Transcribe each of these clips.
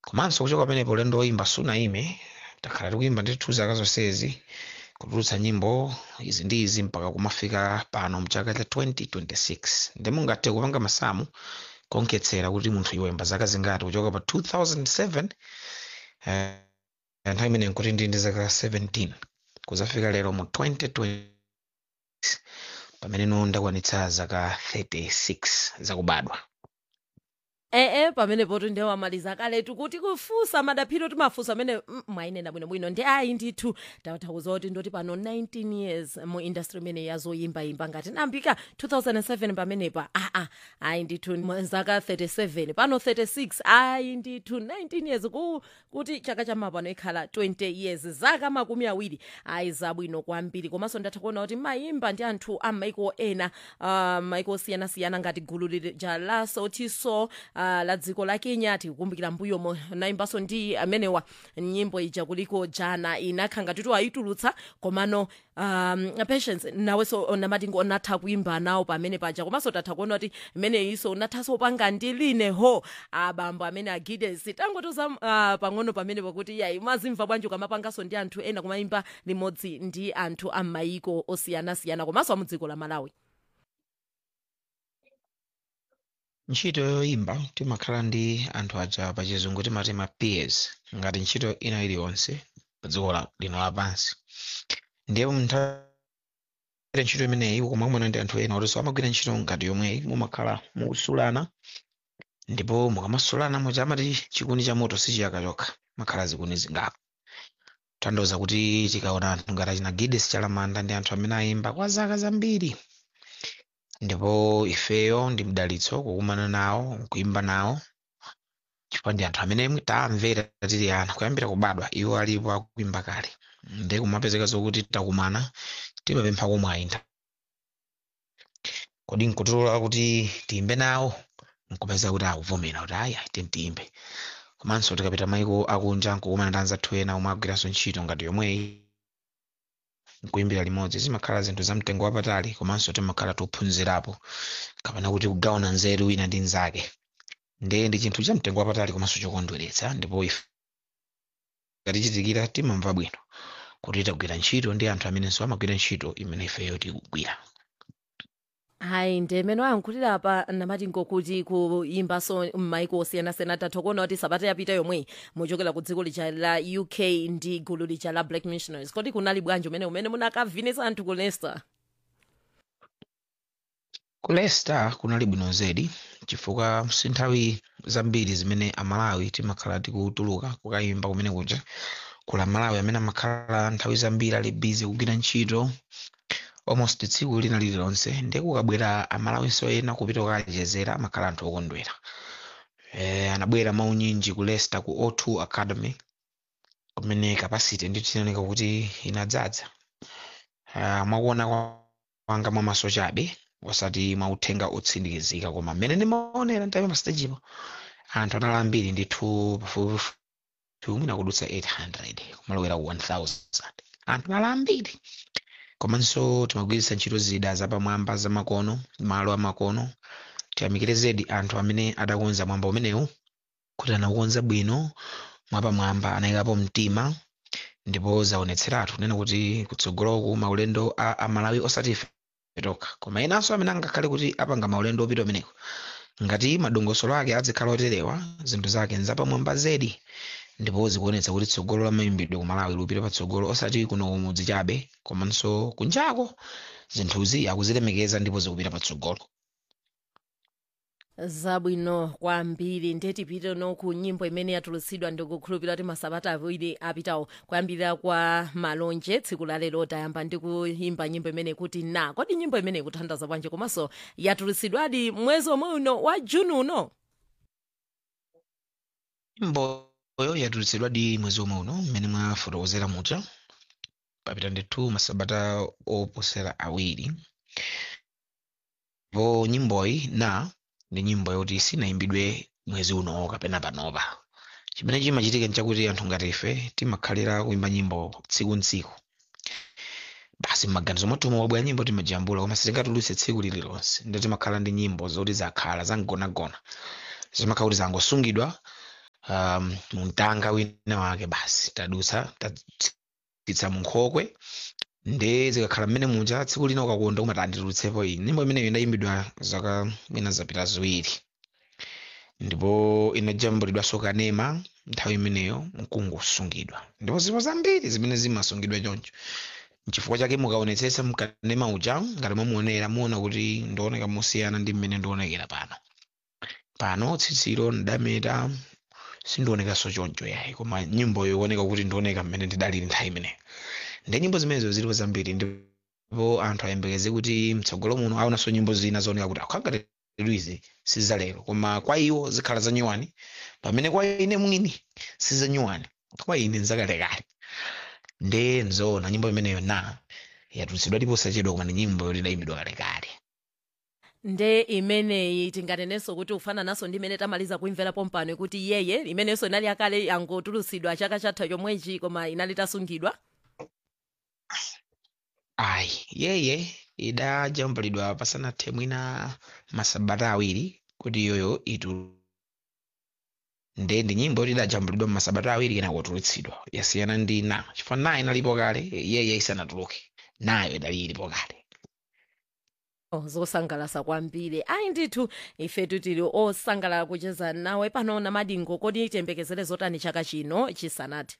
komanso kuchoka pamenepo ulendo woyimba sunayime takhala tikuyimba ndithu zaka zonsezi kutulutsa nyimbo izi ndi izi mpaka kumafika pano mchaka cha 2026 ndi mungathe kupanga masamu kuonkhetsera kuti munthu iwemba zaka zingati kuchoka pa 2007 eh, nthawi imeneyo nkuti ndi ndi zaka 17 kuzafika lero mu 2020 pamene no ndakwanitsa zaka 36 zakubadwa ee pamenepo ndi wamaliza kaletu kuti kufunsa madaphiro timafunsa amene mm, mwayinena bwinobwino ndi ayi ndithu takuza kuti ndoti pano 19 years mu industry imene yazoyimbayimba ngati nambika 2007 pamenepa aa ayi ndithu mu zaka 37 pano 36 ayi ndithu 19 years ku, kuti chaka chamapano ikhala 20 years zaka makumi awiri ayi zabwino kwambiri komanso ndatha kuona kuti mayimba ndi anthu a maiko ena uh, maiko osiyanasiyana ngati gulu lija la sotiso uh, la dziko la kenya tikukumbukira mbuyomo nayimbanso ndi amenewa nyimbo ija kuliko jana inakha ngatitu ayitulutsa komano um, patience nawenso namati unatha kuimba nawo pamene paja komanso tatha kuona kuti imeneyinso unathanso upanga ndi line ho abambo amene agides tangotoza uh, pang'ono pamene pakuti yayi mazimva bwanji ukamapanganso ndi anthu ena kumayimba limodzi ndi anthu a maiko osiyanasiyana komanso amudziko la malawi ntchito yoyimba timakhala ndi anthu aja pachizungu timati ma peers ngati ntchito ina iliyonse pa dziko la- lino lapansi ndiye munthawi ntchito imeneyi ukumamona ndi anthu ena otinso amagwira ntchito ngati yomweyi mumakhala mukusulana ndipo mukamasulana muja amati chikuni cha moto sichiyaka chokha makhala zikuni zingapo tanthauza kuti tikaona anthu ngati achina gides chalamanda ndi anthu amene ayimba kwa zaka zambiri ndipo ifeyo ndi mdalitso kukumana nawo kuimba nawo chifukwa ndi anthu amene tamvera tili ana kuyambira kubadwa iwo alipo akuimba kale ndi kumapezeka zokuti takumana timapempha komwe nthawi kodi nkutilola kuti tiyimbe nawo nkupeza kuti akuvomera kuti ayi tiyimbe komanso tikapita maiko akunja nkukumana ndi anzathu ena omwe agwiranso ntchito ngati yomweyi nkuimbira limodzi zimakhala zinthu za mtengo wapatali komanso timakhala tophunzirapo kapena kuti kugawana nzeru wina ndi nzake ndiye ndi chinthu cha mtengo wapatali komanso chokondweretsa ndipo ife ngatichitikira timamva bwino kuti tagwira ntchito ndi anthu amenenso amagwira ntchito imene ifeyo tikugwira hayi ndimene wayankhulira pa namati ngokuti kuyimbanso m'maiko osiyanasiyana tatha kuona kuti sabata yapita yomwe muchokera ku dziko lija la uk ndi gulu lija la black missionaries kodi kunali bwanji umene umene munakavinisa anthu ku leicester ku leicester kunali bwino zedi chifukwa si nthawi zambiri zimene amalawi timakhala tikutuluka kukayimba kumene kuja kula malawi amene amakhala nthawi zambiri ali busy kugwira ntchito almost tsiku lina lililonse ndiye kukabwera amalawinso ena kupita kukachezera amakhala anthu okondwera eh, anabwera maunyinji ku leicester ku o2 academy kumene capacity ndithu inaoneka kuti inadzaza uh, mwakuona kwanga mwamaso chabe osati mwauthenga otsindikizika koma mmene ndimaonera nthawi pastajipo anthu anali ambiri ndithu pafupifupi mwina kudutsa 800 kumalowera ku 1000 anthu anali ambiri komanso timagwiritsa ntchito zida zapamwamba zamakono malo amakono tiyamikire zedi anthu amene adakonza mwamba umenewu kuti anaukonza bwino mwapamwamba anayikapo mtima ndipo zaonetseratu kunena kuti kutsogoloku maulendo a amalawi osati ife tokha koma enanso amene angakhale kuti apanga maulendo opita umeneko ngati madongosolo ake adzikhala oterewa zinthu zake nzapamwamba zedi ndipo zikuonetsa kuti tsogolo la mayimbidwe ku malawi lupita patsogolo osati kuno kumudzi chabe komanso kunjako zinthuzi akuzilemekeza ndipo zikupita patsogolo zabwino kwambiri ndetipite no ku nyimbo imene yatulutsidwa ndikukhulupirira kuti masabata awiri apitawo kuyambirira kwa malonje tsiku la lero tayamba ndi kuyimba nyimbo imene kuti na kodi nyimbo imene ikuthandaza bwanji komanso yatulutsidwadi mwezi omwe uno wa juni uno nyimboyo yatulutsidwadi mwezi omwe uno mmene mwafotokozera muja papita ndithu masabata oposera awiri po nyimboyi na ndi nyimbo yoti sinayimbidwe mwezi uno kapena panopa chimene chimachitika nchakuti anthu ngati ife timakhalira kuimba nyimbo tsiku ntsiku basi mmaganizo mwathu wabwera nyimbo timajambula koma sitingatulutse tsiku lililonse ndio timakhala ndi nyimbo zoti zakhala zamgonagona zimakhala kuti zangosungidwa um, muntanga wina wake basi tadutsa tatsitsa munkhokwe nde zikakhala mmene muja tsiku lina ukakonda umati anditulutsepo iyi nyimbo imeneyo inayimbidwa zaka mwina zapita ziwiri ndipo inajambulidwanso kanema nthawi imeneyo mkungu usungidwa ndipo zipo zambiri zimene zimasungidwa choncho nchifukwa chake mukaonetsetsa mkanema uja ngati mwamuonera muona kuti ndioneka mosiyana ndi mmene ndionekera pano pano tsitsilo ndameta sindionekanso choncho yayi koma nyimboyo ikuoneka kuti ndioneka mmene ndidalili nthawi imeneyo ndi nyimbo zimenezo zilipo zambiri ndipo anthu ayembekeze kuti mtsogolo muno aonanso nyimbo zina zooneka kuti akhangati izi sizalero koma kwa iwo zikhala zanyuwani pamene kwa ine mwini sizanyuwani kwa ine nzakalekale nde nzoona nyimbo imeneyo na yatulutsidwa ndipo sachedwa koma ni nyimbo yoti idayimbidwa kalekale nde imeneyi tinganenenso kuti ufanananso ndi imene tamaliza kuimvera pompano kuti yeye imenenso inali yakale yangotulutsidwa chaka chatha chomwechi koma inali itasungidwa ayi yeye idajambulidwa pasanathe mwina masabata awiri kuti iyoyo itu nde ndi nyimbo yoti idajambulidwa masabata awiri kena kutulutsidwa yasiyana ndi na chifukwa na inalipo kale yeye isanatuluke nayo idali ilipo kale Oh, zosangalasa kwambiri ayi ndithu ifetu tili osangalala kucheza nawe pano na madingo kodi tiyembekezere zotani chaka chino chisanati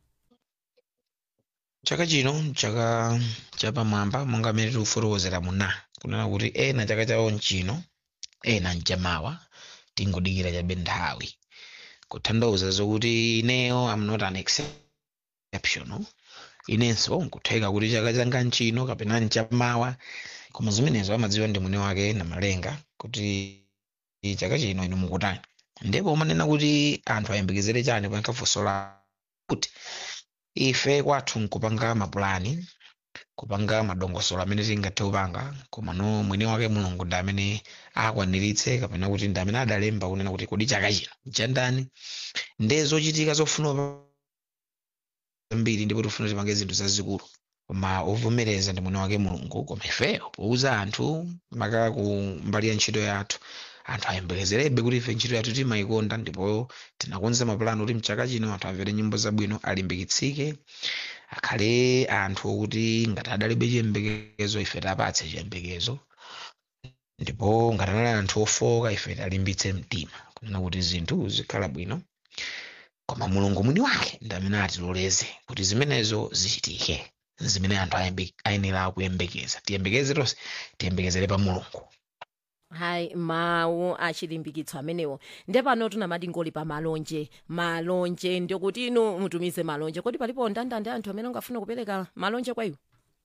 chaka chino chaka chapamwamba monga mmene tikufotokozera muna kunena kuti ena chaka chawo nchino ena nchamawa tingodikira chabe nthawi kutanthauza zokuti ineyo am not an exceptional inenso nkutheka kuti chaka changa nchino kapena nchamawa koma zimenezo amadziwa ndi mwini wake na malenga kuti chaka chino inu mukutani ndipo umanena kuti anthu ayembekezere chani pankafosola kuti ife kwathu nkupanga mapulani kupanga madongosolo amene tingathe kupanga komano mwini wake mulungu ndi amene akwaniritse kapena kuti ndi amene adalemba kunena kuti kodi chaka chino chandani nde zochitika zofuna zambiri ndipo tifuna tipange zinthu zazikulu koma ovomereza ndi mwini wake mulungu koma ifeyo pouza anthu maka ku mbali ya ntchito yathu anthu ayembekezerebe kuti ife ntchito yathu timayikonda ndipo tinakonza mapulani kuti mchaka chino anthu amvere nyimbo zabwino alimbikitsike akhale anthu okuti ngati adalibe chiyembekezo ife tapatse chiyembekezo ndipo ngati anali anthu ofoka ife talimbitse mtima kunena kuti zinthu zikhala bwino koma mulungu mwini wake ndi amene atiloleze kuti zimenezo zichitike zimene anthu ayembe- ayenera kuyembekeza tiyembekeze tonse tiyembekezere pa mulungu hayi mawu achilimbikitso amenewo nde pano tuna madingoli pa malonje malonje ndikuti inu mutumize malonje kodi palipo ndandande anthu amene ungafuna kupereka malonje kwa iwo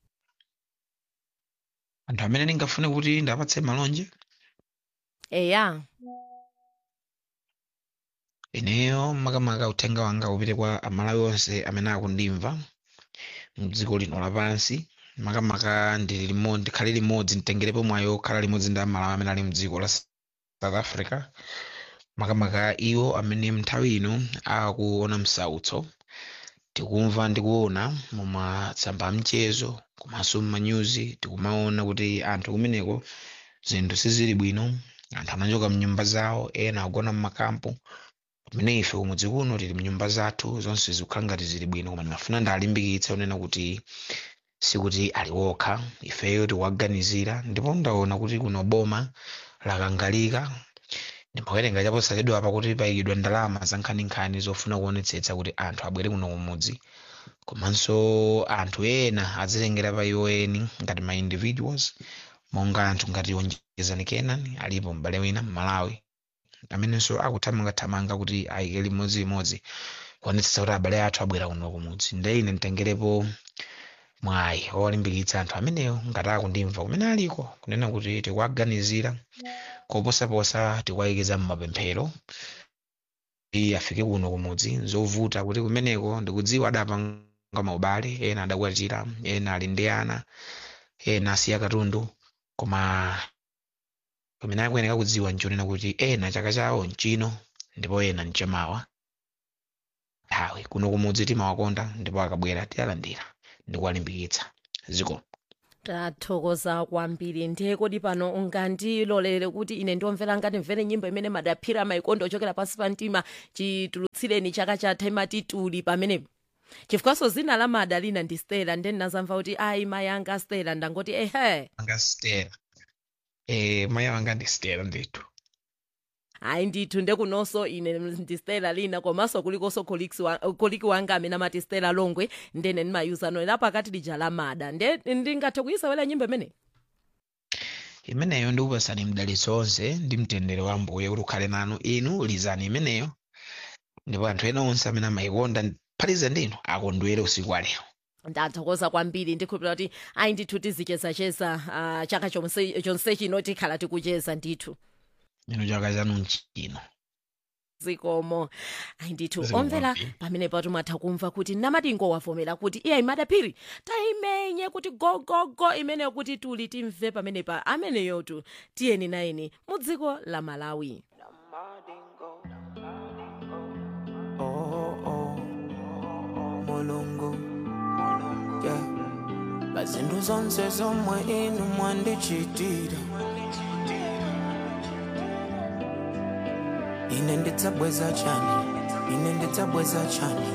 anthu amene ndingafune kuti ndapatse malonje eya ineyo makamaka uthenga wanga upite kwa amalawi onse amene akundimva mdziko lino lapansi makamaka ndili limodzi ndikhale limodzi nditengerepo mwayo khala limodzi ndi amalawi amene ali mdziko la south africa makamaka iwo amene nthawi ino akuona msautso tikumva ndi kuona mumatsamba amchezo komanso mmanyuzi tikumaona kuti anthu kumeneko zinthu sizili bwino anthu anachoka mnyumba zawo ena agona mmakampu pamene ife kumudzi kuno tili mnyumba zathu zonse zikukhala ngati zili bwino koma ndimafuna ndalimbikitse unena kuti sikuti ali wokha ifeyo tikuwaganizira ndipo ndaona kuti kuno boma lakangalika ndimawerenga chaposachedwa apa kuti payikidwa ndalama za nkhaninkhani zofuna kuonetsetsa kuti anthu abwere kuno kumudzi komanso anthu ena adzitengera pa iwo eni ngati ma individuals monga anthu ngati onjezani kenan alipo m'bale wina m'malawi amenenso akuthamangathamanga kuti ayike limodzilimodzi kuonetsetsa kuti abale athu abwera kuno kumudzi nde ine nditengerepo mwayi owalimbikitsa anthu ameneyo ngati akundimva kumene aliko kunena kuti tikuwaganizira koposaposa tikuwayikiza mmapemphero kuti afike kuno kumudzi zovuta kuti kumeneko ndikudziwa adapanga maubale ena adakwatira ena ali ndi ana ena asiya katundu koma pamene akuyeneka kudziwa nchonena kuti ena chaka chawo nchino ndipo ena nchamawa nthawi kuno kumudzi timawakonda ndipo akabwera tiyalandira ndikuwalimbikitsa ziko tathokoza kwambiri ndiye kodi pano ungandilolere kuti ine ndiomvera ngati mvere nyimbo imene madaphiri amayikonda ochokera pansi pa mtima chitulutsireni chaka chatha imati tuli pamenepo chifukwaso zina la mada lina ndi stela ndiye ndinazamva kuti ayi mayi anga stela ndangoti ehe anga stela eh mayi wanga ndi stela ndithu ayi ndithu ndekunonso ine ndi stela lina komanso kulikonso colleagues wa- koliki wanga amene amati stela longwe ndene ndimayuzano lapo akati lija la mada nde ndingathe kuyisewera nyimbo imeneyi imeneyo ndikupasani mdalitso onse ndi mtendere wa mbuye kuti ukhale nanu inu lizani imeneyo ndipo anthu ena onse amene amayikonda phatize ndinu akondwere usiku wa lero ndathokoza kwambiri ndikhulupira kuti ayi ndithu tizichezacheza uh, chaka chonse chonse chino tikhala tikucheza ndithu inu chaka chanu nchino zikomo ayi ndithu Zikomo omvera kwambiri. pamene pato mwatha kumva kuti namatingo wavomera kuti iye madaphiri tayimenye kuti gogogo imeneyo kuti tuli timve pamenepa ameneyotu tiyeni nayeni mu dziko la malawi Oh, oh, mulungu yeah. bazindu zonse zomwe inu mwandichitira ine ndidzabweza chani ine ndidzabweza chani